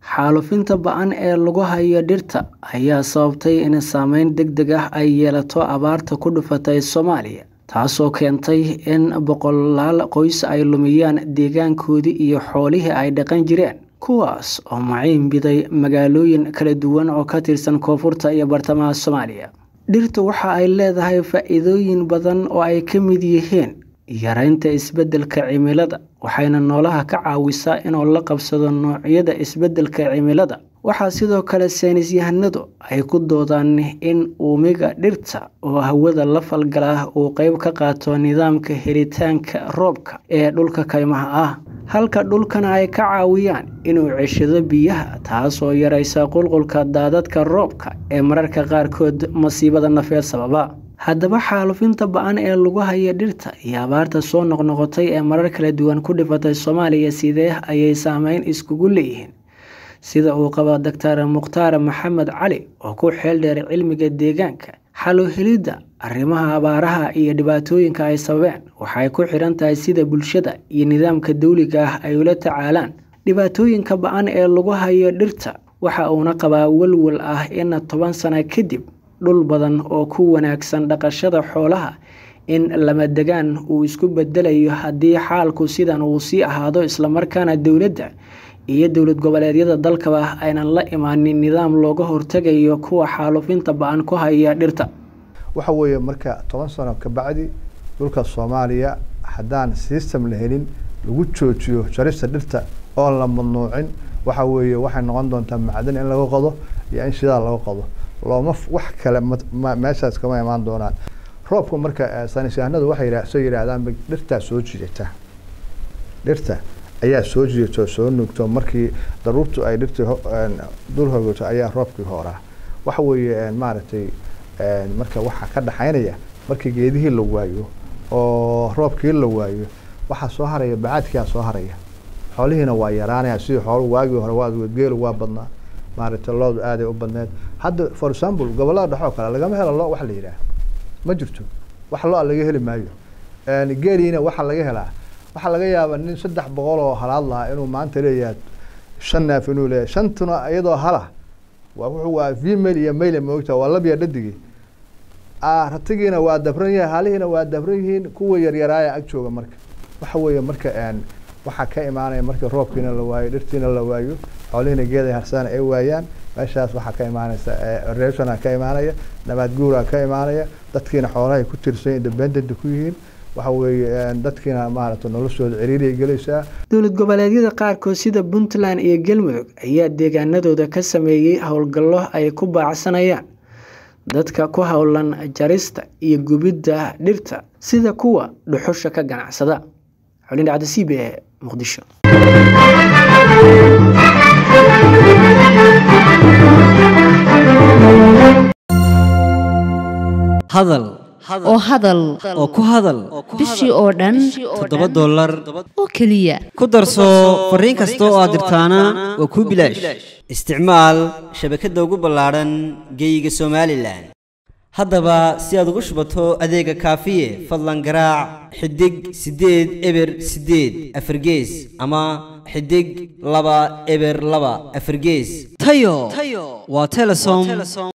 Xaalufinta ba'an ee lagu hayo dhirta ayaa sababtay in saameyn degdeg ah ay yeelato abaarta ku dhufatay Soomaaliya, taasoo keentay in boqolaal qoys ay lumiyaan deegaankoodii iyo xoolihii ay dhaqan jireen, kuwaas oo maciin biday magaalooyin kala duwan oo ka tirsan Koonfurta iyo Bartamaha Soomaaliya. Dhirtu waxa ay leedahay faa'iidooyin badan oo ay ka mid yihiin yaraynta isbeddelka cimilada, waxayna noolaha ka caawisaa inuu la qabsado noocyada isbeddelka cimilada. Waxaa sidoo kale saynis yahanadu ay ku doodaan in uumiga dhirta oo hawada la falgala uu qayb ka qaato nidaamka helitaanka roobka ee dhulka kaymaha ah, halka dhulkana ay ka caawiyaan inuu ceshado biyaha, taasoo yareysa qulqulka daadadka roobka ee mararka qaarkood masiibada nafeed sababa. Haddaba, xaalufinta ba'an ee lagu hayo dhirta iyo abaarta soo noqnoqotay ee marar kala duwan ku dhifatay Soomaaliya sidee ayay saameyn isugu leeyihiin? Sida uu qabo Dr. Mukhtaar Maxamed Cali oo ku xeel dheer cilmiga deegaanka, xal u helidda arrimaha abaaraha iyo dhibaatooyinka ay sababeen waxay ku xiran tahay sida bulshada iyo nidaamka dowliga ah ay ula tacaalaan dhibaatooyinka ba'an ee lagu hayo dhirta. Waxa uuna qabaa walwal ah in toban sano kadib, dhul badan oo ku wanaagsan dhaqashada xoolaha in lama-degaan uu isku beddelayo haddii xaalku sidan uu sii ahaado isla markaana dowladda iyo dowlad goboleedyada dalkaba aynan la imaanin nidaam looga hortagayo kuwa xaalufinta ba'an ku haya dhirta. waxa weeye marka toban sano ka bacdi dhulka soomaaliya haddaan system la helin lagu joojiyo jarista dhirta oon la mamnuucin waxa weeye waxay noqon doontaa macdan in laga qodo iyo in shidaal laga qodo looma wax kale meeshaas kama imaan doonaan roobku marka saynis yahanadu waxay soo yidhaahdaan dhirtaa soo jiidata dhirta ayaa soo jiidata oo soo nuugto markii daruurtu ay dhirtii dul hogato ayaa roobkii hooraa waxa weeye maaragtay marka waxaa ka dhaxaynaya markii geedihii la waayo oo roobkii la waayo waxaa soo haraya bacaadkiaa soo haraya xoolihiina waa yaraanaya sidii xoolu waagii hore waa geelu waa badnaa maaragtay loodu aaday u badneed hadda for example gobollada dhexe oo kale lagama helo lo wax la yidhaah ma jirto wax lo-a laga heli maayo geeliina waxaa laga helaa waxaa laga yaabaa nin saddex boqol oo halaad lahaa inuu maanta leeyahay shan neef inuu leeyahay shantuna iyadoo hala waa wuxuu waa female iyo male moogta waa labya dhadigii ratigiina waa dabran yahay halihiina waa dabran yihiin kuwa yaryaraaya ag jooga marka waxa weeye marka waxaa ka imaanaya marka roobkiina la waayo dhirtiina la waayo xoolihiina geeday harsaan ay waayaan meeshaas waxaa ka imaanaysa eroshona ka imaanaya nabaad guuraa ka imaanaya dadkiina xoolahay ku tirsan independent ku yihiin waxa weeye dadkiina maaragtay noloshooda ciriiriyay gelaysaa dowlad goboleedyada qaarkood sida puntland iyo galmudug ayaa deegaanadooda ka sameeyey howlgallo ay ku baacsanayaan dadka ku howlan jarista iyo gubidda dhirta sida kuwa dhuxusha ka ganacsada xulin dhacda c b e muqdisho hadal oo hadal oo ku hadal bishii oo dhan toddoba dollar oo keliya ku darso fariin kasta oo aad dirtaana waa kuu bilaash isticmaal shabakadda ugu ballaadhan geeyiga somalilan haddaba si aad ugu shubato adeega kaafiye fadlan garaac xidig siddeed eber siddeed afargees ama xidig laba eber laba afargees tayo waa telesom